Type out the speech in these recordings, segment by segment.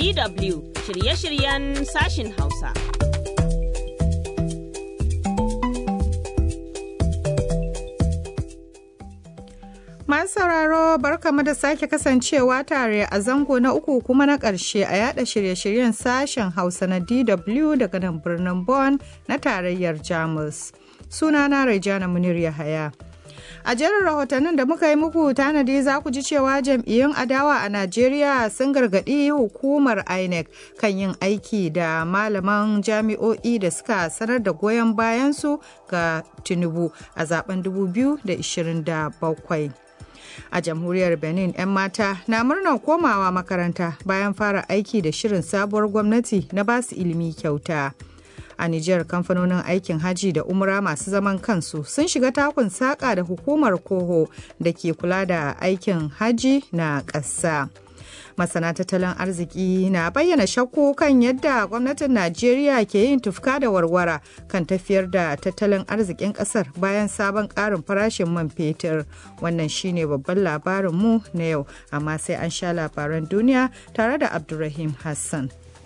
DW shirye-shiryen sashin Hausa. Masu sauraro barkamu da sake kasancewa tare a zango na uku kuma na ƙarshe a yada shirye-shiryen sashen Hausa na DW daga nan birnin Bonn na tarayyar Jamus. Sunana Rejana Munir Yahaya. A jerin rahotannin da muka yi muku tanadi za ku ji cewa jam'iyyun adawa a Najeriya sun gargaɗi hukumar INEC kan yin aiki da malaman jami'o'i da suka sanar da goyon bayansu ga Tinubu a zaben 2027. a jamhuriyar benin 'yan mata na murnar komawa makaranta bayan fara aiki da shirin sabuwar gwamnati na basu ilimi kyauta a nijar kamfanonin aikin haji da umra masu zaman kansu sun shiga takun saƙa da hukumar koho da ke kula da aikin haji na ƙasa masana tattalin arziki na bayyana shakku kan yadda gwamnatin najeriya ke yin tufka da warwara kan tafiyar da tattalin arzikin kasar bayan sabon karin farashin man fetur wannan shine babban labarin mu na yau amma sai an sha labaran duniya tare da abdulrahim hassan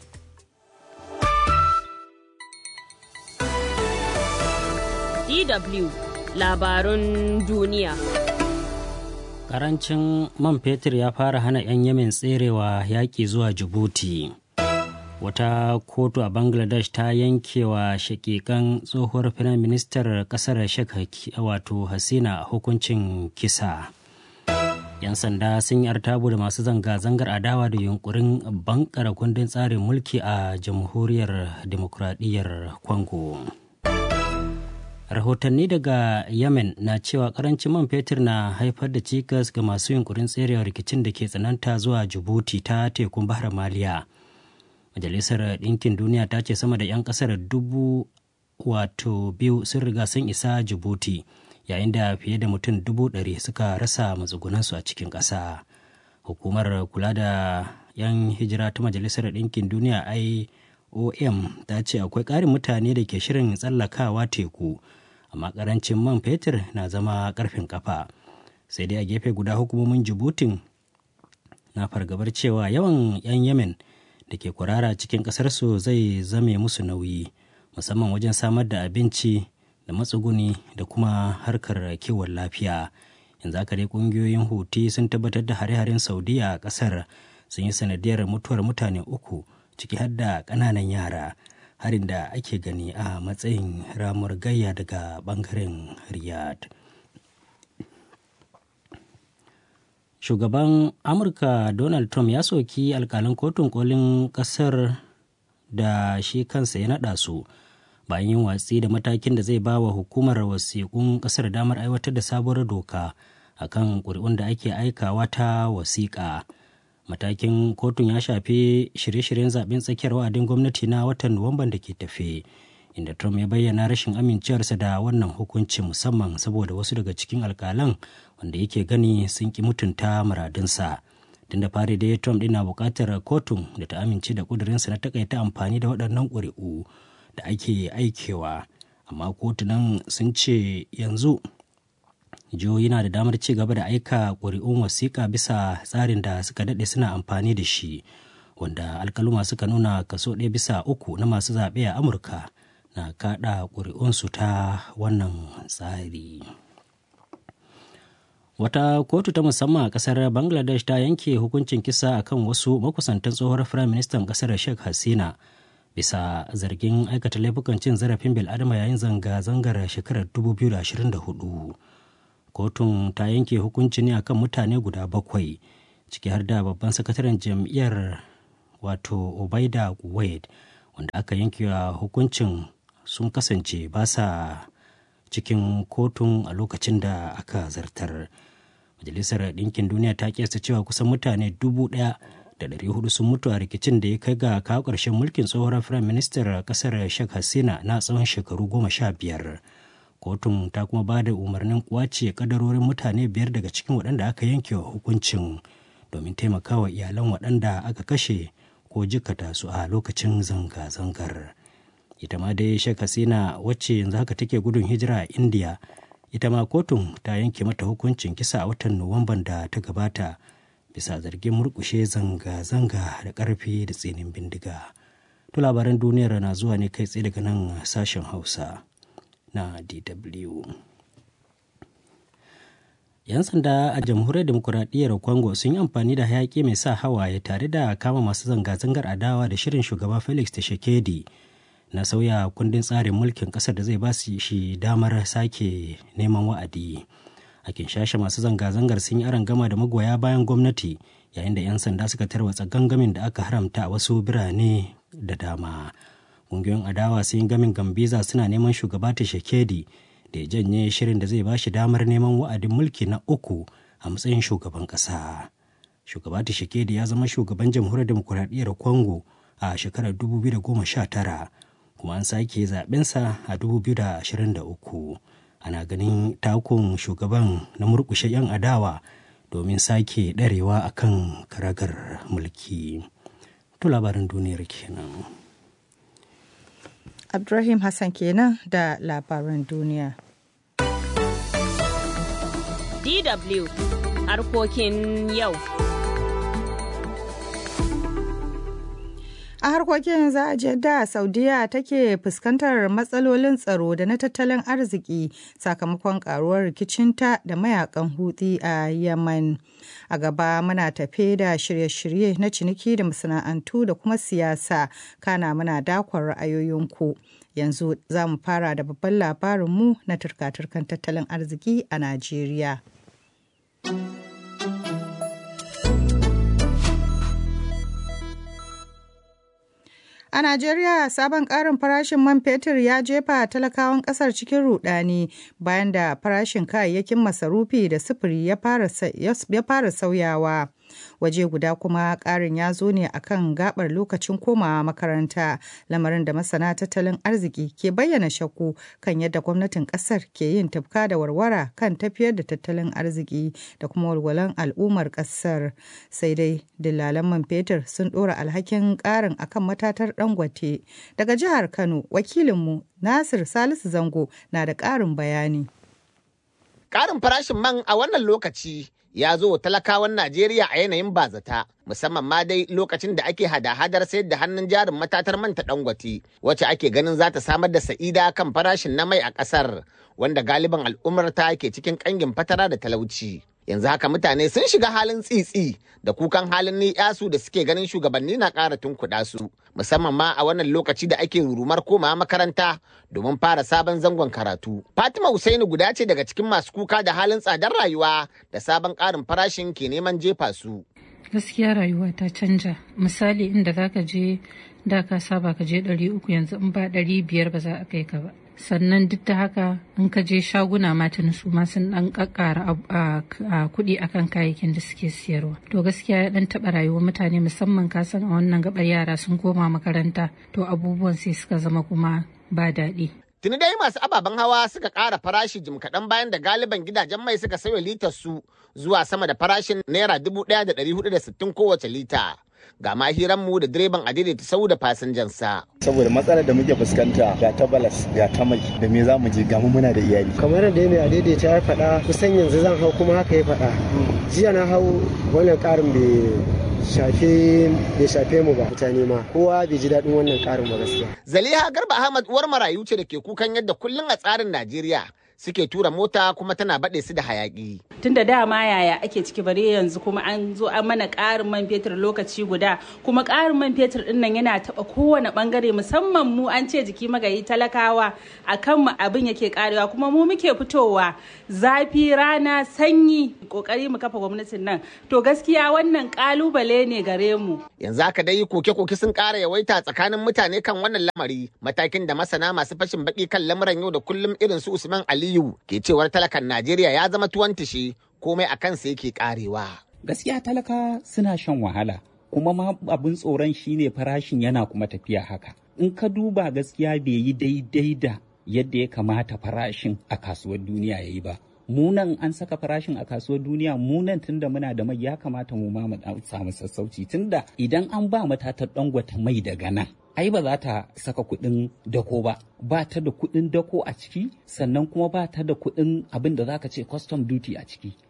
DW labarun duniya. Karancin man fetur ya fara hana 'yan Yemen tserewa yaƙi zuwa Djibouti. Wata kotu a Bangladesh ta yankewa shakikan tsohuwar firaministar ƙasar Sheikh wato Hasina hukuncin kisa. 'Yan sanda sun yi artabu da masu zanga-zangar adawa da yunkurin bankara kundin tsarin mulki a jamhuriyar demokuraɗiyyar Congo. rahotanni daga yemen na cewa karancin man fetur na haifar da cikas ga masu yunkurin tserewa rikicin da ke tsananta zuwa jibuti ta tekun bahar maliya majalisar ɗinkin duniya ta ce sama da 'yan ƙasar dubu wato biyu sun riga sun isa jibuti yayin da fiye da mutum dubu ɗari suka rasa matsugunansu a cikin ƙasa hukumar kula da 'yan hijira ta majalisar ɗinkin duniya iom ta ce akwai ƙarin mutane da ke shirin tsallakawa teku amma karancin man fetur na zama karfin kafa sai dai a gefe guda hukumomin jibutin na fargabar cewa yawan 'yan yemen da ke kurara cikin ƙasarsu zai zame musu nauyi musamman wajen samar da abinci da matsuguni da kuma harkar kiwon lafiya yanzu haka dai ƙungiyoyin huti sun tabbatar da hare-haren saudiya a ƙasar sun yi sanadiyar mutuwar mutane uku ciki har da ƙananan yara harin da ake gani a matsayin ramar gayya daga bangaren riyadh shugaban amurka donald trump ya soki alkalin kotun kolin kasar da shi kansa ya naɗa su bayan yin watsi da matakin da zai ba wa hukumar wasiƙun ƙasar damar aiwatar da sabuwar doka akan ƙuri'un da ake aikawa ta wasiƙa matakin kotun ya shafi shirye-shiryen zaben tsakiyar wa'adin gwamnati na watan nuwamban da ke tafe inda trump ya bayyana rashin amincewarsa da wannan hukunci musamman saboda wasu daga cikin alkalan wanda yake gani sun ki mutunta muradinsa tun da fari dai trump na buƙatar kotun da ta amince da ƙudurinsa na takaita amfani da waɗannan ƙuri'u da ake aikewa amma kotunan sun ce yanzu jihohi na da damar ci gaba da aika ƙuri'un wasiƙa bisa tsarin da suka daɗe suna amfani da shi wanda alkaluma suka nuna kaso ɗaya bisa uku na masu zaɓe a amurka na kaɗa ƙuri'unsu ta wannan tsari wata kotu ta musamman a ƙasar bangladesh ta yanke hukuncin kisa akan wasu makusantan tsohuwar firaministan ƙasar sheikh hasina bisa zargin aikata laifukan cin zarafin bil'adama yayin zanga-zangar shekarar 2024 kotun ta yanke hukunci ne akan mutane guda bakwai ciki har da babban sakataren jam'iyyar wato obaida kuwait wanda aka yanke wa hukuncin sun kasance ba sa cikin kotun a lokacin da aka zartar majalisar ɗinkin duniya ta kiyasta cewa kusan mutane dubu ɗaya da ɗari hudu sun mutu a rikicin da ya kai ga kawo ƙarshen mulkin tsohon firayim ministar ƙasar sheikh hasina na tsawon shekaru goma sha biyar kotun ta kuma ba da umarnin kwace kadarorin mutane biyar daga cikin waɗanda aka yanke wa hukuncin domin taimakawa iyalan waɗanda aka kashe ko jikata su a lokacin zanga-zangar ita ma dai shek hasina wacce yanzu haka take gudun hijira a indiya ita ma kotun ta yanke mata hukuncin kisa a watan nuwamban da ta gabata bisa zargin murkushe zanga-zanga da ƙarfi da tsinin bindiga. To labaran duniyar na zuwa ne kai tsaye daga nan sashen Hausa na DW. 'Yan sanda a jamhuriyar demokuraɗiyyar Congo sun yi amfani da hayaƙi mai sa hawaye tare da kama masu zanga-zangar adawa da shirin shugaba Felix Tshisekedi na sauya kundin tsarin mulkin ƙasar da zai ba shi damar sake neman wa'adi. A kinshasha masu zanga-zangar sun yi gama da magoya bayan gwamnati yayin da 'yan sanda suka tarwatsa gangamin da aka haramta a wasu birane da dama. Ƙungiyoyin adawa sun yi gamin Gambiza suna neman shugaba Tshisekedi da ya janye shirin da zai ba shi damar neman wa'adin mulki na uku a matsayin shugaban ƙasa. Shugaba Tshisekedi ya zama shugaban jamhuriyar demokuraɗiyyar Congo a shekarar 2019 kuma an sake zaɓensa a 2023. Ana ganin takun shugaban na murƙushe 'yan adawa domin sake ɗarewa a kan karagar mulki. To labarin duniyar kenan. Abdurrahim Hassan kenan da labaran duniya. DW harkokin yau. A harkokin za a je da Saudiya take fuskantar matsalolin tsaro da na tattalin arziki sakamakon karuwar rikicinta da mayakan hutsi a Yemen. A gaba muna tafe da shirye-shirye na ciniki da masana'antu da kuma siyasa kana muna dakon ra'ayoyinku. Yanzu za mu fara da babban labarinmu na turka-turkan tattalin arziki a Najeriya. A Najeriya sabon ƙarin farashin man fetur ya jefa talakawan ƙasar cikin rudani bayan da farashin kayayyakin masarufi da sufuri ya fara sauyawa. Waje guda kuma ƙarin ya zo ne a kan gabar lokacin komawa makaranta, lamarin da masana tattalin arziki ke bayyana shakku kan yadda gwamnatin ƙasar ke yin tafka da warwara kan tafiyar da tattalin arziki da kuma walwalan al'ummar ƙasar. Sai dai dillalan man fetur sun ɗora alhakin ƙarin akan matatar Dangote. Daga jihar Kano, wakilinmu Nasir Salisu Zango na da ƙarin bayani. Ƙarin farashin man a wannan lokaci ya zo talakawan Najeriya a yanayin bazata, musamman ma dai lokacin da ake hada-hadar sayar da hannun jarin matatar manta Dangote, wacce ake ganin za ta samar da sa'ida kan farashin na mai a ƙasar, wanda galiban al'ummar ta ke cikin ƙangin fatara da talauci. yanzu haka mutane sun shiga halin tsitsi da kukan halin ni'yasu da suke ganin shugabanni na ƙara tunkuɗa su musamman ma a wannan lokaci da ake rurumar komawa makaranta domin fara sabon zangon karatu. Fatima Husaini guda ce daga cikin masu kuka da halin tsadar rayuwa da sabon ƙarin farashin ke neman jefa su. Gaskiya rayuwa ta canja misali inda za ka je da ka saba ka je ɗari uku yanzu in ba ɗari biyar ba za a kai ka ba. sannan duk da haka in ka je shaguna matan su ma sun dan kakkara kuɗi akan kayayyakin da suke siyarwa to gaskiya ya dan taɓa rayuwar mutane musamman ka san a wannan gabar yara sun koma makaranta to abubuwan sai suka zama kuma ba daɗi Tuni dai masu ababen hawa suka ƙara farashi jim kaɗan bayan da galiban gidajen mai suka sauya litar su zuwa sama da farashin naira dubu ɗaya da ɗari hudu da sittin kowace lita. Ga ma mu da direban adaidaita sau da fasinjansa. Saboda matsalar da muke fuskanta ga ta balas ga ta mai da me za mu je ga mu muna da iyali. Kamar da mai adaidaita ya faɗa kusan yanzu zan hau kuma haka ya faɗa. Jiya na hau wannan ƙarin bai shafe bai shafe mu ba mutane ma kowa bai ji daɗin wannan ƙarin ba gaskiya. Zaliha Garba Ahmad uwar marayu ce da ke kukan yadda kullum a tsarin Najeriya suke tura mota kuma tana baɗe su da hayaƙi. Tun da dama yaya ake ciki bare yanzu kuma an zo an mana ƙarin man fetur lokaci guda kuma ƙarin man fetur ɗin nan yana taɓa kowane ɓangare musamman mu an ce jiki magayi talakawa a kan mu abin yake ƙarewa kuma mu muke fitowa zafi rana sanyi ƙoƙari mu kafa gwamnatin nan to gaskiya wannan ƙalubale ne gare mu. Yanzu haka dai koke-koke sun ƙara yawaita tsakanin mutane kan wannan lamari matakin da masana masu fashin baƙi kan lamuran yau da kullum irin su Usman Ali Aliyu ke cewar talakan Najeriya ya zama tuwon tishi komai a kansa yake karewa. Gaskiya talaka suna shan wahala kuma ma abin tsoron shine farashin yana kuma tafiya haka. In ka duba gaskiya bai yi daidai da yadda ya kamata farashin a kasuwar duniya ya yi ba. Munan an saka farashin a kasuwar duniya munan tunda muna da mai ya kamata mu ma mu samu sassauci tunda idan an ba matatar dangwata mai daga nan ai ba za ta saka kuɗin dako ba ba ta da kuɗin dako a ciki sannan kuma ba ta da kuɗin abin da zaka ce custom duty a ciki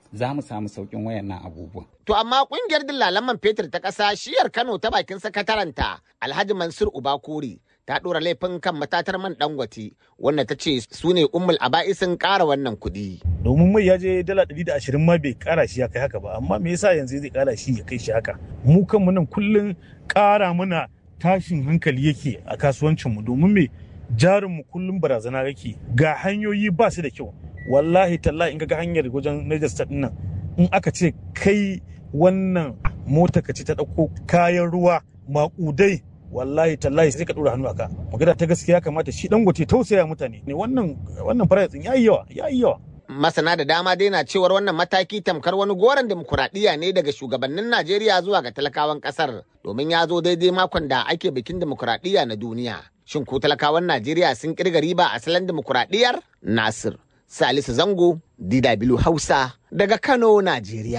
za mu samu sauƙin wayannan abubuwan. To amma kungiyar dillalan man fetur ta ƙasa shiyar Kano ta bakin sakataranta Alhaji Mansur Ubakuri ta ɗora laifin kan matatar man Dangote wanda ta ce su ne ummul aba'isin ƙara wannan kuɗi. Domin mai ya je dala ɗari da ashirin ma bai ƙara shi ya kai haka ba amma me yasa yanzu zai ƙara shi ya kai shi haka. Mu kanmu nan kullum ƙara mana tashin hankali yake a kasuwancinmu domin me jarinmu kullum barazana yake ga hanyoyi ba su da kyau wallahi tallahi in ga hanyar wajen Niger State nan in aka ce kai wannan mota ka ce ta ɗauko kayan ruwa maƙudai wallahi tallahi sai ka ɗora hannu aka magana ta gaskiya kamata shi dangote tausaya mutane ne wannan wannan farashin yayi yawa yayi yawa Masana da dama dai na cewar wannan mataki tamkar wani goron demokuraɗiyya ne daga shugabannin Najeriya zuwa ga talakawan ƙasar domin ya zo daidai makon da ake bikin demokuraɗiyya na duniya. Shin ko talakawan Najeriya sun kirga riba a salon demokuraɗiyyar? Nasir Salisu Zango, DW Hausa, daga Kano, Najeriya.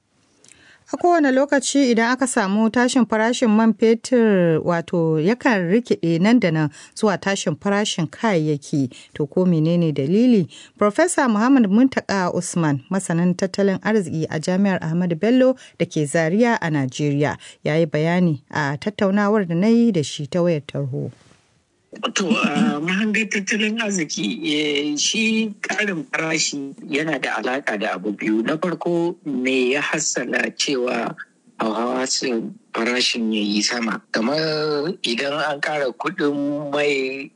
A kowane lokaci idan aka samu tashin farashin man fetur wato yakan rikide nan da nan zuwa tashin farashin kayayyaki to ko menene dalili? Profesa Muhammad Muntaka Usman masanin tattalin arziki a Jami'ar Ahmadu Bello da ke Zaria a Najeriya ya yi bayani a tattaunawar da na yi da shi ta wayar tarho. To, mahangar tattalin arziki shi ƙarin farashi yana da alaƙa da abu biyu. Na farko me ya hassala cewa hauhawa farashin ya yi sama. Kamar idan an ƙara kuɗin mai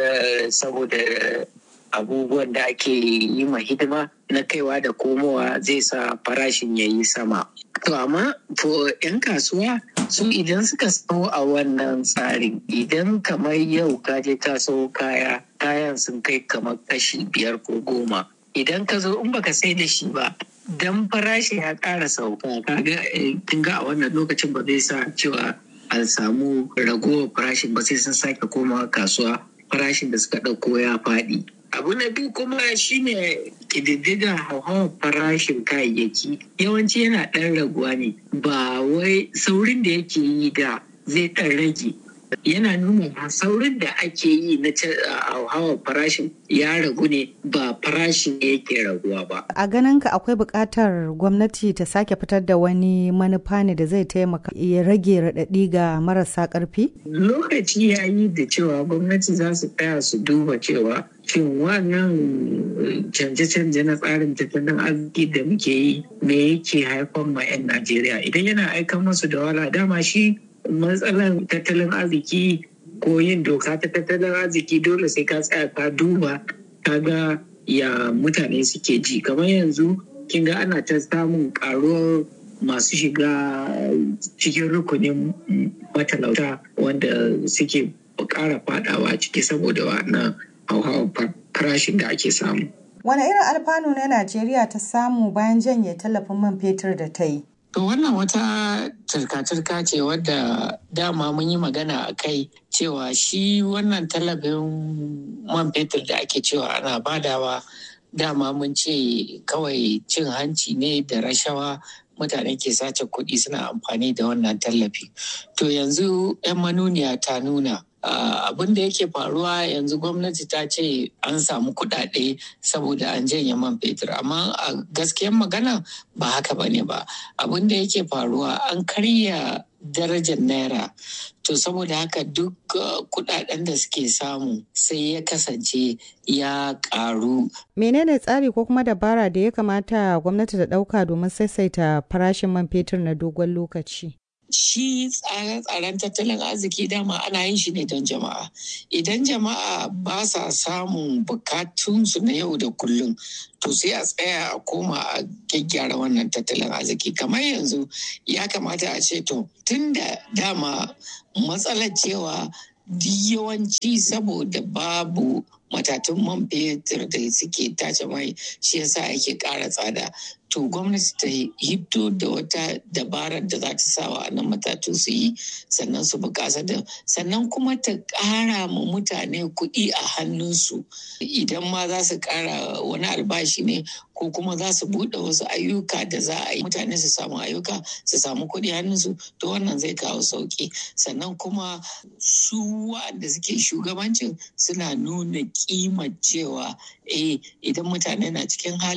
saboda abubuwan da ake yi ma hidima na kaiwa da komowa zai sa farashin ya yi sama. To amma to 'yan kasuwa su idan suka sau a wannan tsarin idan kamar yau ka je ka sau kaya kayan sun kai kamar kashi biyar ko goma idan ka zo in baka sai da shi ba dan farashi ya ƙara sauka kaga kin ga a wannan lokacin ba zai sa cewa an samu ragowar farashin ba sai sun sake komawa kasuwa farashin da suka ɗauko ya faɗi abu na biyu kuma shine ƙididdiga hauhawar farashin kayayyaki yawanci yana ɗan raguwa ne ba wai saurin da yake yi da zai ɗan rage yana nuna saurin da ake yi na hauhawar farashin ya ragu ne ba farashin yake raguwa ba. A ganin ka akwai buƙatar gwamnati ta sake fitar da wani manufa ne da zai taimaka ya rage raɗaɗi ga marasa ƙarfi? Lokaci ya yi da cewa gwamnati za su tsaya su duba cewa shin wannan canje-canje na tsarin tattalin arziki da muke yi me yake haifar ma 'yan Najeriya idan yana aikan masu da wala dama shi matsalan tattalin arziki ko yin doka ta tattalin arziki dole sai ka tsaya ka duba ka ga ya mutane suke ji kamar yanzu kin ga ana ta samun karuwar masu shiga cikin rukunin matalauta wanda suke ƙara fadawa ciki saboda wannan hauhawar farashin da ake samu. Wane irin alfanu ne Najeriya ta samu bayan janye tallafin man fetur da ta yi? To wannan wata turka-turka ce wadda dama mun yi magana a kai cewa shi wannan tallafin man fetur da ake cewa ana badawa dama mun ce kawai cin hanci ne da rashawa mutane ke sace kuɗi suna amfani da wannan tallafi. To yanzu 'yan manuniya ta nuna abin da yake faruwa yanzu gwamnati ta ce an samu kuɗaɗe saboda an janye man fetur amma a gaskiyar magana ba haka ba ne ba abin da yake faruwa an karya darajar naira to saboda haka duk kuɗaɗen da suke samu sai ya kasance ya ƙaru. menene tsari ko kuma dabara da ya kamata gwamnati ta ɗauka domin saisaita farashin man fetur na dogon lokaci shi tsare-tsaren tattalin arziki dama ana yin shi ne don jama'a idan jama'a ba sa samun bukatunsu na yau da kullum to sai a tsaya a koma a gyaggyara wannan tattalin arziki kamar yanzu ya kamata a ce to tun da dama matsalar cewa yawanci saboda babu matatun man fetur da suke tace mai shi yasa ake ƙara tsada to gwamnati ta hito da wata dabarar da za ta sa wa nan matatu su yi sannan su bukasa da sannan kuma ta ƙara ma mutane kuɗi a hannunsu idan ma za su ƙara wani albashi ne ko kuma za su buɗe wasu ayyuka da za a yi mutane su samu ayyuka su samu kuɗi hannunsu to wannan zai kawo sauƙi sannan kuma su waɗanda suke shugabancin suna nuna kimar cewa eh idan mutane na cikin hali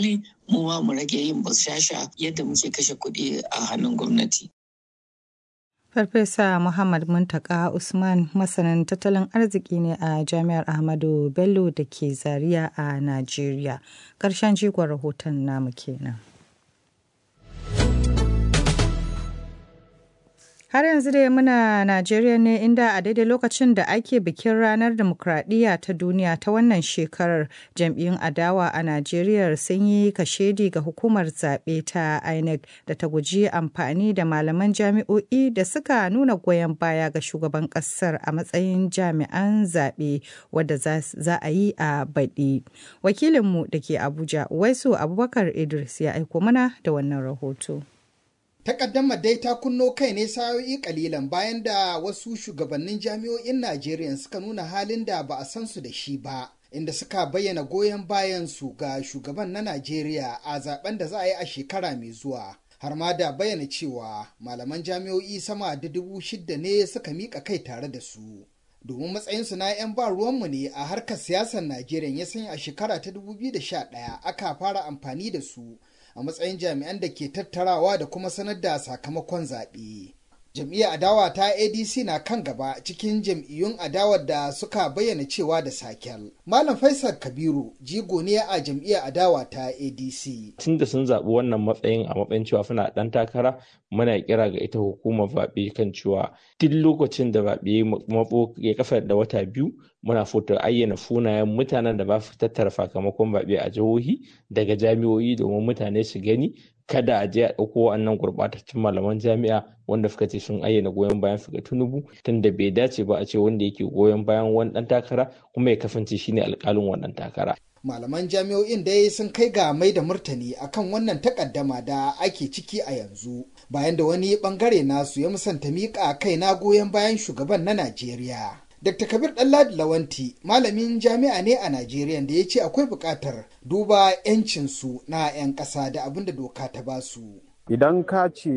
mu ma mu rage yin basashasha yadda muke kashe kuɗi a hannun gwamnati. Farfesa Muhammad Muntaka Usman masanin tattalin arziki ne a Jami'ar Ahmadu Bello da ke Zaria a Najeriya. Ƙarshen jigon rahoton namu kenan. Har yanzu dai muna Najeriya ne inda a daidai lokacin da ake bikin ranar demokradiyya ta duniya ta wannan shekarar jam'iyyun adawa a Najeriya sun yi kashedi ga hukumar zaɓe ta INEC da ta guji amfani da malaman jami'o'i da suka nuna goyon baya ga shugaban ƙasar a matsayin jami'an zaɓe wadda za a yi a baɗi. Wakilinmu da ke Abuja, Waisu Abubakar Idris ya aiko mana da wannan rahoto. Takaddamar dai ta kunno kai ne sa'o'i kalilan bayan da wasu shugabannin jami'o'in Najeriya suka nuna halin da ba a san su da shi ba. Inda suka bayyana goyon bayan su ga shugaban na Najeriya a zaben da za a yi a shekara mai zuwa. Har ma da bayyana cewa malaman jami'o'i sama da dubu shidda ne suka miƙa kai tare da su. Domin matsayinsu na 'yan ba ruwanmu ne a harkar siyasar Najeriya ya sanya a shekara ta 2011 aka fara amfani da su a matsayin jami'an da ke tattarawa da kuma sanar da sakamakon zaɓe. Jam'iyyar adawa ta ADC na kan gaba cikin jam'iyyun adawar da suka bayyana cewa da sakel. Malam Faisal Kabiru jigo ne a jam'iyyar adawa ta ADC. Tun da sun zaɓi wannan matsayin a matsayin cewa suna ɗan takara muna kira ga ita hukumar zaɓe kan cewa duk lokacin da zaɓe matso ya kafa da wata biyu muna foto ayyana sunayen mutanen da ba su tattara sakamakon zaɓe a jihohi daga jami'o'i domin mutane su gani kada a je a ɗauko wannan gurɓatattun malaman jami'a wanda suka ce sun ayyana goyon bayan su ga tunubu tunda bai dace ba a ce wanda yake goyon bayan wani ɗan takara kuma ya kasance shine alƙalin wannan takara. Malaman jami'o'in dai sun kai ga mai da murtani akan wannan takaddama da ake ciki a yanzu bayan da wani bangare nasu ya musanta miƙa kai na goyon bayan shugaban na Najeriya. Dr. Kabir Ɗanladi Lawanti malamin jami'a ne a Najeriya da ya ce akwai buƙatar duba 'yancinsu na 'yan ƙasa da abin da doka ta ba su. Idan ka ce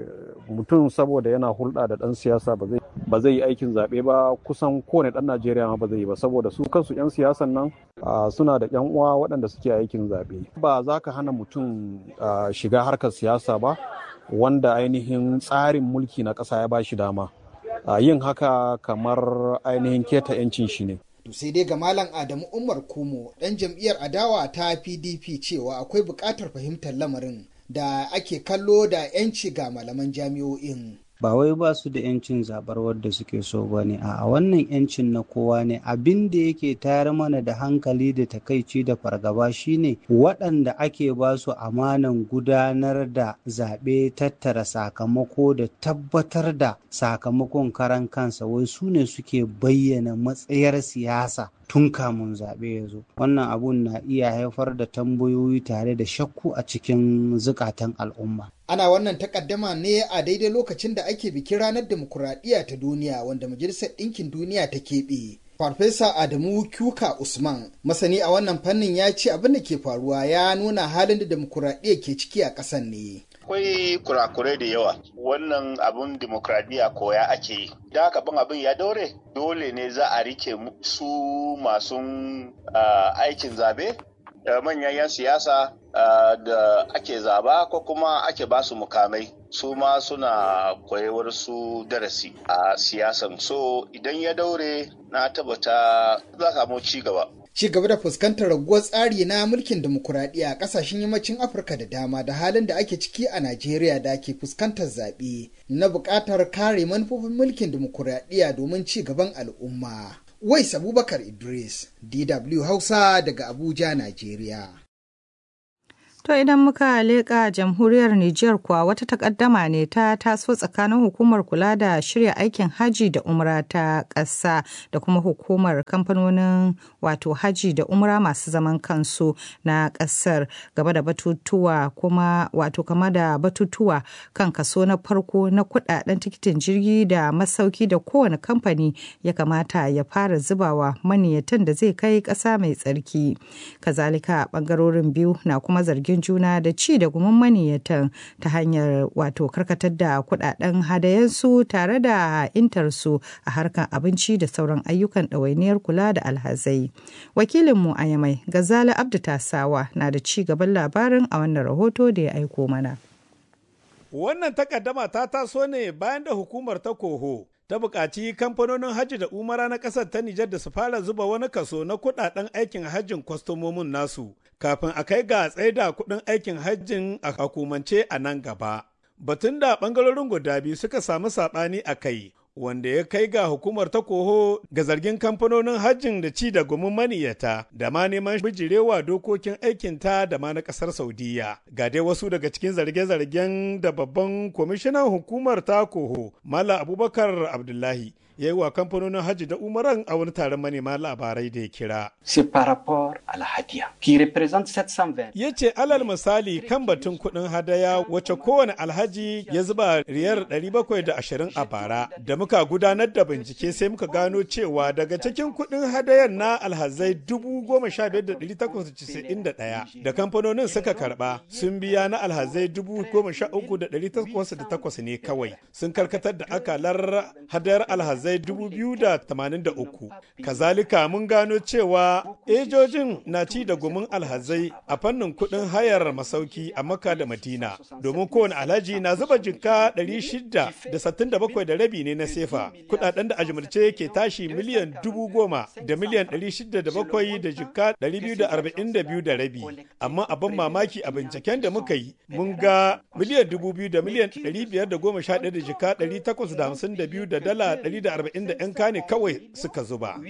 mutum saboda yana hulɗa da ɗan siyasa ba zai yi aikin zaɓe ba kusan kowane ɗan Najeriya ma ba zai yi ba saboda su kansu 'yan siyasan nan suna da 'yan uwa waɗanda suke aikin zaɓe. Ba za ka hana mutum shiga harkar siyasa ba wanda ainihin tsarin mulki na ƙasa ya ba shi dama. yin haka kamar ainihin keta 'yancin shi ne. To sai dai ga Malam Adamu Umar Kumo ɗan jam'iyyar adawa ta PDP cewa akwai buƙatar fahimtar lamarin da ake kallo da 'yanci ga malaman jami'o'in. ba wai ba su da yancin zabar wadda suke so ba ne a wannan yancin na kowa ne abin da yake tayar mana da hankali da takaici da fargaba shine waɗanda ake ba su amanan gudanar da zaɓe tattara sakamako da tabbatar da sakamakon karan kansa wai su ne suke bayyana matsayar siyasa tun kamun zaɓe ya zo wannan abun na iya haifar da tambayoyi tare da shakku a cikin zukatan al'umma ana wannan takaddama ne a daidai lokacin da ake bikin ranar demokuraɗiyya ta duniya wanda majalisar ɗinkin duniya ta keɓe farfesa adamu kyuka usman masani a wannan fannin ya ce abin da ke faruwa ya nuna halin da demokuraɗiyya ke ciki a ƙasar ne akwai kurakurai da yawa wannan abin demokradiyya koya ake yi da haka ban abin ya daure dole ne za a rike su masu aikin zabe manyan 'yan siyasa da ake zaba ko kuma ake ba su mukamai su ma suna koyewar su darasi a siyasan so idan ya daure na tabbata za samu ci gaba ci gaba da fuskantar raguwar tsari na mulkin demokuraɗiyya a ƙasashen yammacin afirka da dama da halin da ake ciki a najeriya da ke fuskantar zaɓe na buƙatar kare manufofin mulkin demokuraɗiyya domin ci gaban al'umma wais abubakar idris dw hausa daga abuja najeriya To idan muka leƙa jamhuriyar Nijar kuwa wata takaddama ne ta taso tsakanin hukumar kula da shirya aikin haji da umra ta ƙasa da kuma hukumar kamfanonin wato haji da umra masu zaman kansu na ƙasar gaba da batutuwa kuma wato kama da batutuwa kan kaso na farko na kudaden tikitin jirgi da masauki da kowane kamfani ya kamata ya fara zubawa maniyatan da zai kai ƙasa mai tsarki. Kazalika ɓangarorin biyu na kuma zargin fahimtar juna da ci da gumin maniyyatan ta hanyar wato karkatar da kudaden hadayensu tare da intarsu a harkar abinci da sauran ayyukan ɗawainiyar kula da alhazai. Wakilinmu a Yamai, Gazali Abdu Tasawa na da ci gaban labarin a wannan rahoto da ya aiko mana. Wannan takaddama ta taso ne bayan da hukumar ta koho ta buƙaci kamfanonin hajji da umara na ƙasar ta Nijar da su fara zuba wani kaso na kuɗaɗen aikin hajjin kwastomomin nasu kafin a kai ga tsaida kuɗin aikin hajjin a hukumance a nan gaba. Batun da ɓangarorin guda biyu suka samu saɓani a kai wanda ya kai ga hukumar ta koho ga zargin kamfanonin hajjin da ci da gumin maniyata da ma neman bijirewa dokokin aikinta da ma na kasar saudiya ga dai wasu daga cikin zarge-zargen da babban kwamishinan hukumar ta koho mala abubakar abdullahi ya yi wa kamfanonin hajji da umaran a wani taron manema labarai da ya kira. Ya ce alal misali kan batun kuɗin hadaya wacce kowane alhaji ya zuba riyar 720 a bara da muka gudanar da bincike sai muka gano cewa daga cikin kuɗin hadayar na alhazai 15,891 da kamfanonin suka karba sun biya na alhazai 13,808 ne kawai sun karkatar da akalar hadayar alhazai 2,083 kazalika mun gano cewa ejojin na ci da gumin alhazai a fannin kuɗin hayar masauki a maka da madina domin kowane alhaji na zuba jinka 667 da rabi ne na sefa kudaden da ajimurce ke tashi miliyan dubu goma da miliyan 607 da jinka 242 da rabi amma abin mamaki a binciken da muka yi mun ga miliyan dubu biyu da miliyan 511 da jinka 852 da dala 140 da 'yan kane kawai suka zuba.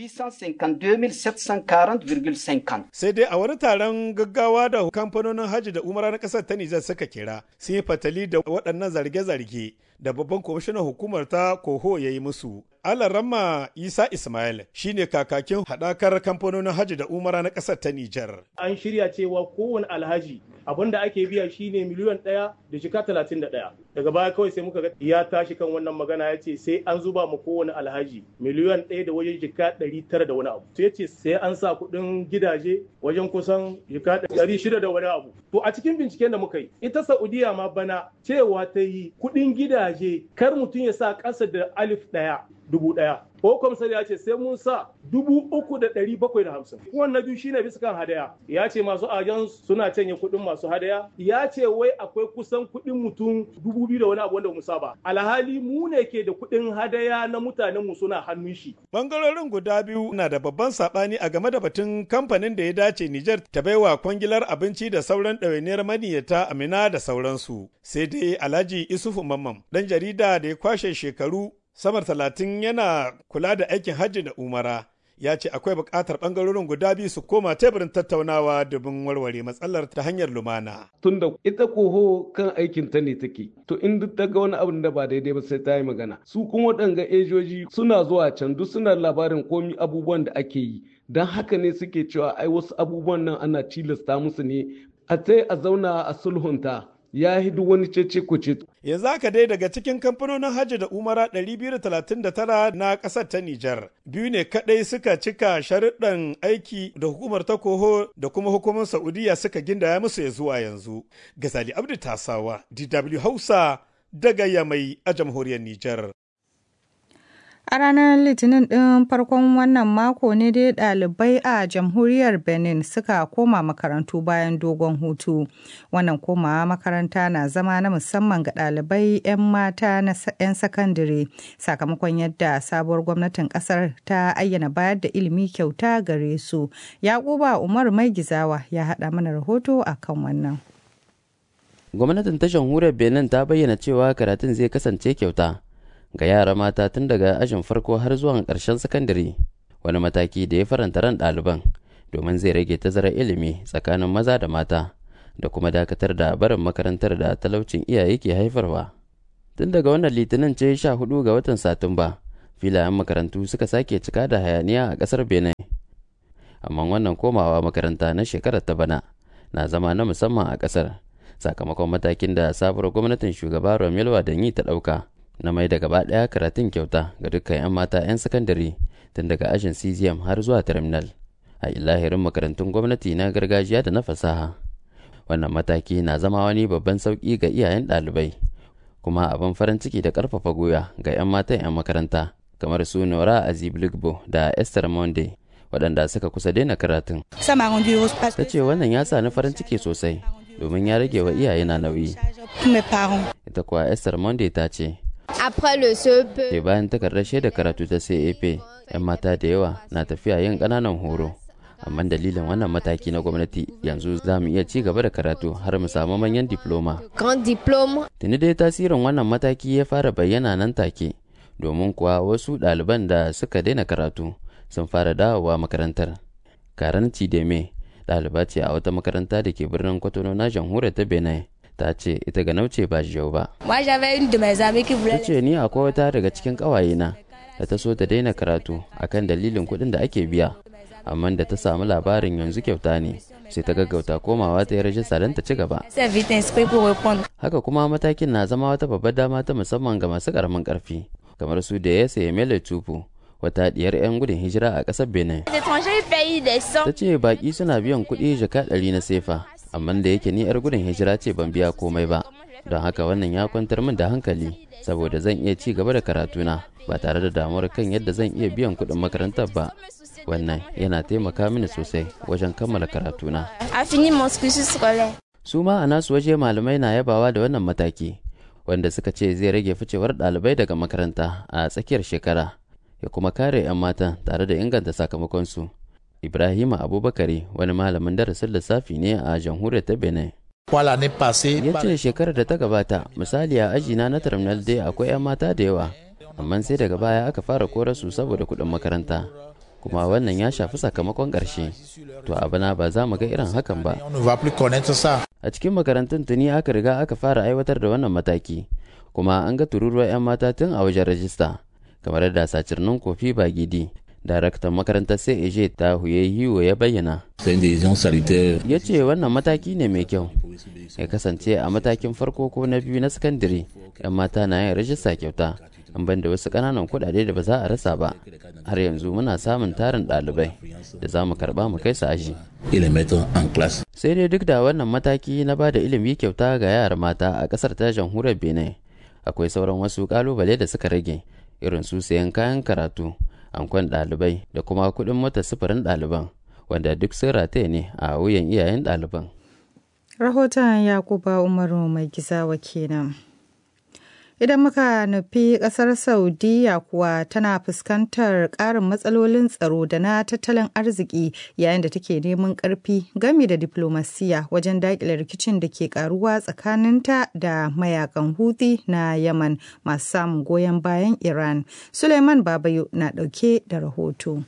Sai dai a wani taron gaggawa da kamfanonin hajji da umara na ƙasar ta Nijar suka kira sun yi fatali da waɗannan zarge-zarge da babban kwamishinan hukumar ta koho ya yi musu. Alarama Isa Ismail shine kakakin haɗakar kamfanonin hajji da umara na ƙasar ta Nijar. An shirya cewa kowane alhaji abin da ake biya shine miliyan ɗaya da shika talatin da ɗaya. Daga baya kawai sai muka ga ya tashi kan wannan magana ya ce sai an zuba ma kowane alhaji miliyan ɗaya da wajen jika ɗari tara da wani abu. Sai ya ce sai an sa kuɗin gidaje wajen kusan jika ɗari shida da wani abu. To a cikin binciken da muka yi ita Saudiya ma bana cewa ta yi kuɗin gidaje kar mutum ya sa ƙasa da alif ɗaya dubu ɗaya. Ko kwamsar ya ce sai mun sa dubu uku da ɗari bakwai da hamsin. Wannan biyu shine bisa kan hadaya. Ya ce masu ajan suna canye kuɗin masu hadaya. Ya ce wai akwai kusan kuɗin mutum dubu biyu da wani abu wanda mu saba. Alhali mu ne ke da kuɗin hadaya na mutanen mu suna hannun shi. Bangarorin guda biyu na da babban saɓani a game da batun kamfanin da ya dace Nijar ta baiwa kwangilar abinci da sauran ɗawainiyar maniyyata Amina da sauransu. Sai dai Alhaji Isufu Mamman ɗan jarida da ya kwashe shekaru samar talatin yana kula da aikin hajji da umara ya ce akwai buƙatar ɓangarorin guda biyu su koma teburin tattaunawa domin warware matsalar ta hanyar lumana. Tunda ita koho kan aikin ta ne take, to in duk ta ga wani abin da ba daidai ba sai ta yi magana. Su kuma waɗanga ejoji suna zuwa can duk suna labarin komi abubuwan da ake yi. Don haka ne suke cewa ai wasu abubuwan nan ana tilasta musu ne a tai a zauna a sulhunta. ya yi duk wani cece kuce. Yanzu haka dai daga cikin kamfanonin hajji da umara 239 na ƙasar ta Nijar, biyu ne kaɗai suka cika sharuɗan aiki da hukumar ta koho da kuma hukumar Saudiya suka gindaya musu ya zuwa yanzu. Gazali Abdu Tasawa, DW Hausa, daga Yamai a jamhuriyar Nijar. A ranar Litinin ɗin farkon wannan mako ne dai ɗalibai a jamhuriyar Benin suka koma makarantu bayan dogon hutu. Wannan komawa makaranta na zama na musamman ga ɗalibai 'yan mata na 'yan sakandare sakamakon yadda sabuwar gwamnatin ƙasar ta ayyana bayar da ilimi kyauta gare su. Yakuba Umar Mai Gizawa ya haɗa mana rahoto a kan wannan. Gwamnatin ta jamhuriyar Benin ta bayyana cewa karatun zai kasance kyauta. ga yara mata tun daga ajin farko har zuwa ƙarshen sakandare wani mataki da ya faranta ran ɗaliban domin zai rage tazarar ilimi tsakanin maza da mata da kuma dakatar da barin makarantar da talaucin iyaye ke haifarwa tun daga wannan litinin ce sha hudu ga watan satumba filayen makarantu suka sake cika da hayaniya a ƙasar benin amma wannan komawa makaranta na shekarar ta bana na zama na musamman a ƙasar sakamakon matakin da sabuwar gwamnatin shugaba romelu wadanyi ta ɗauka na mai da gaba ɗaya karatun kyauta ga dukkan 'yan mata 'yan sakandare tun daga ajin cgm har zuwa terminal a ilahirin makarantun gwamnati na gargajiya da na fasaha wannan mataki na zama wani babban sauƙi ga iyayen ɗalibai kuma abin farin ciki da ƙarfafa goya ga 'yan matan 'yan makaranta kamar su nora azibligbo da esther monde waɗanda suka kusa daina karatun ta ce wannan ya sa ni farin ciki sosai domin ya rage wa iyaye na nauyi ita kuwa esther monde ta ce sai bayan takardar shaidar karatu ta cap 'yan mata da yawa na tafiya yin ƙananan horo amma dalilin wannan mataki na gwamnati yanzu za mu iya ci gaba da karatu har mu samu manyan diploma. Tuni dai tasirin wannan mataki ya fara bayyana nan take domin kuwa wasu ɗaliban da suka daina karatu sun fara dawowa makarantar. Karan Cideme ɗaliba ce a wata makaranta da ke birnin Kwatano na jamhuriyar ta Benin. ta ce ita ga nauce ba jiyau ba. Ta ce ni akwai wata daga cikin ƙawayena da ta so ta daina karatu akan dalilin kuɗin da ake biya. amma da ta samu labarin yanzu kyauta ne sai ta gaggauta komawa ta yi rajista don ta ci gaba. Haka kuma matakin na zama wata babbar dama ta musamman ga masu karamin karfi kamar su da ya sayi mele tupu wata diyar 'yan gudun hijira a ƙasar Benin. Ta ce baƙi suna biyan kuɗi jaka ɗari na sefa amma da yake ni 'yar gudun hijira ce ban biya komai ba don haka wannan ya kwantar min da hankali saboda zan iya ci gaba da karatuna ba tare da damuwar kan yadda zan iya biyan kuɗin makarantar ba wannan yana taimaka mini sosai wajen kammala karatuna. Su ma a nasu waje malamai na yabawa da wannan mataki wanda suka ce zai rage ficewar ɗalibai daga makaranta a tsakiyar shekara ya kuma kare 'yan mata tare da inganta sakamakonsu. Ibrahima Abubakari wani malamin darasin lissafi ne a jamhuriyar ta Benin. Ya ce shekarar da ta gabata misali a ajina na terminal dai akwai 'yan mata da yawa amma sai daga baya aka fara korasu saboda kuɗin makaranta. kuma wannan ya shafi sakamakon ƙarshe to abana ba za mu ga irin hakan ba a cikin makarantun tuni aka riga aka fara aiwatar da wannan mataki kuma an ga tururuwar 'yan mata tun a wajen rajista kamar yadda sacirnin kofi ba gidi daraktan makarantar sai ta huye hiwo ya bayyana ya ce wannan mataki ne mai kyau ya kasance a matakin farko ko na biyu na sakandare 'yan mata na yin rajista kyauta an ban da wasu ƙananan kuɗaɗe da ba za a rasa ba har yanzu muna samun tarin ɗalibai da za mu karɓa mu kai su aji sai dai duk da wannan mataki na ba da ilimi kyauta ga yara mata a ƙasar ta jamhuriyar benin akwai sauran wasu ƙalubale da suka rage irin su sayan kayan karatu ankon ɗalibai da kuma kuɗin mota sufurin ɗaliban wanda duk sun rataye ne a wuyan iyayen ɗaliban rahoton yakuba umaru mai gizawa kenan Idan muka nufi ƙasar Saudiya kuwa tana fuskantar ƙarin matsalolin tsaro da na tattalin arziki yayin da take neman ƙarfi gami da diplomasiya wajen daƙile rikicin da ke ƙaruwa tsakaninta da mayakan Houthi na Yaman masu samun goyon bayan Iran. Suleiman Babayo na ɗauke da rahoto.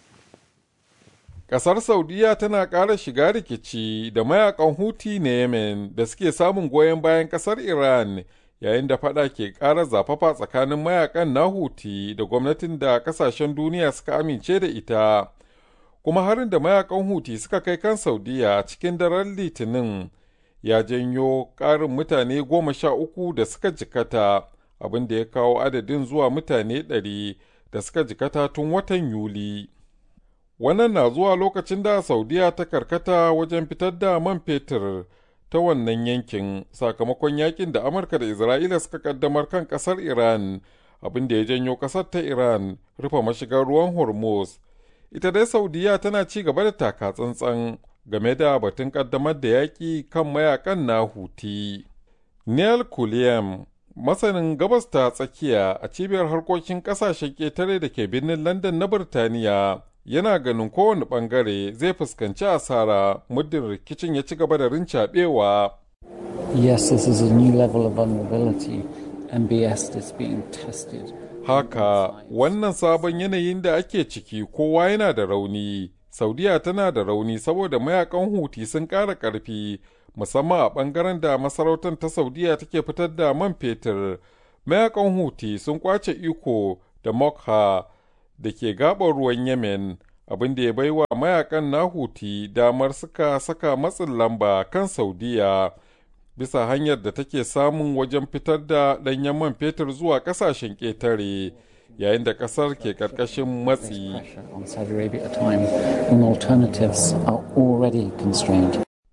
Ƙasar Saudiya tana ƙara shiga rikici da mayakan Houthi na Yemen da suke samun goyon bayan ƙasar Iran. yayin da fada ke ƙara zafafa tsakanin mayakan na huti da gwamnatin da kasashen duniya suka amince da ita kuma harin da mayakan huti suka kai kan saudiya cikin daren litinin ya janyo ƙarin mutane goma sha uku da suka jikata abin da ya kawo adadin zuwa mutane ɗari da suka jikata tun watan yuli wannan na zuwa lokacin da saudiya ta karkata wajen fitar da man fetur ta wannan yankin sakamakon yakin da amurka da isra'ila suka kaddamar kan kasar iran abin da ya janyo kasar ta iran rufe mashigar ruwan hormuz ita dai saudiya tana ci gaba da taka tsantsan game da batun kaddamar da yaƙi kan mayakan na huti neil kuliyam masanin gabas ta tsakiya a cibiyar harkokin ƙasashen ƙetare da ke birnin london na birtaniya yana ganin kowane bangare zai fuskanci asara muddin rikicin ya ci gaba da rincaɓewa. Yes, this is a new level of vulnerability. MBS is being tested. Haka, wannan sabon yanayin da ake ciki kowa yana da rauni. Saudiya tana da rauni saboda mayakan huti sun ƙara ƙarfi, musamman a ɓangaren da masarautar ta Saudiya take fitar da man fetur. Mayakan huti sun kwace iko da Mokha da ke gabar ruwan Yemen, abin da ya baiwa mayakan na Huti damar suka saka matsin lamba kan Saudiya bisa hanyar da take samun wajen fitar da ɗanyen man fetur zuwa ƙasashen ƙetare yayin da ƙasar ke ƙarƙashin matsi.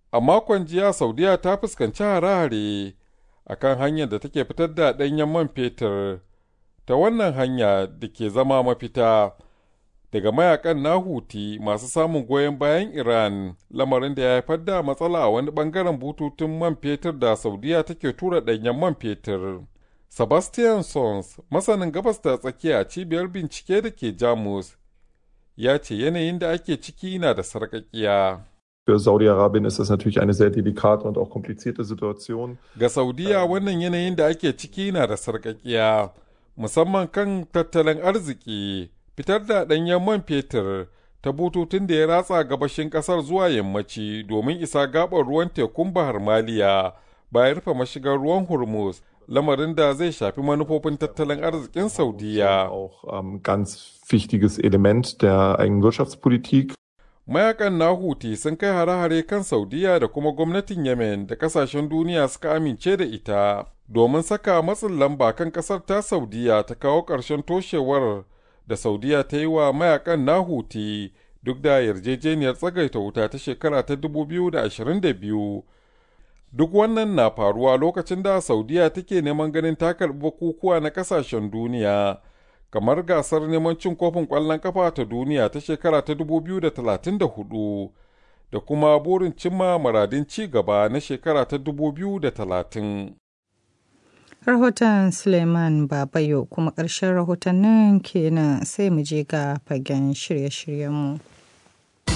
A makon jiya Saudiya ta fuskanci hare-hare a kan hanyar da take fitar da ɗanyen man fetur ta wannan hanya da ke zama mafita daga mayakan na Huti masu samun goyon bayan Iran lamarin da ya haifar da matsala a wani bangaren bututun man fetur da Saudiya take tura ɗanyen man fetur. Sebastian Sons, masanin gabas da tsakiya cibiyar bincike da ke Jamus, ya ce yanayin da ake ciki na da sarƙaƙiya. Für Saudi-Arabien ist das natürlich eine sehr delikate und auch komplizierte Situation. Ga Saudiya wannan yanayin da ake ciki na da sarƙaƙiya, musamman kan tattalin arziki, fitar da ɗanyen man fetur ta bututun da ya ratsa gabashin ƙasar zuwa yammaci domin isa gaɓar ruwan tekun Bahar Maliya bayan rufe mashigar ruwan Hormuz. lamarin da zai shafi manufofin tattalin arzikin Saudiya. Auch ähm, ganz wichtiges Element der eigenen Wirtschaftspolitik. Mayakan na Huti sun kai hare-hare kan Saudiya da kuma gwamnatin Yemen da kasashen duniya suka amince da ita domin saka matsin lamba kan kasar ta Saudiya ta kawo ƙarshen toshewar da Saudiya ta yi wa mayakan na Huti duk da yarjejeniyar tsagaita wuta ta shekara ta 2022. Duk wannan na faruwa lokacin da Saudiya take neman ganin ta karɓi bukukuwa na ƙasashen duniya, kamar gasar neman cin kofin ƙwallon ƙafa ta duniya ta shekara ta 2034 da kuma burin cimma maradin ci gaba na shekara ta 2030. Rahoton Suleiman Babayo kuma ƙarshen rahotannin kenan sai mu je ga fagen shirye-shiryenmu.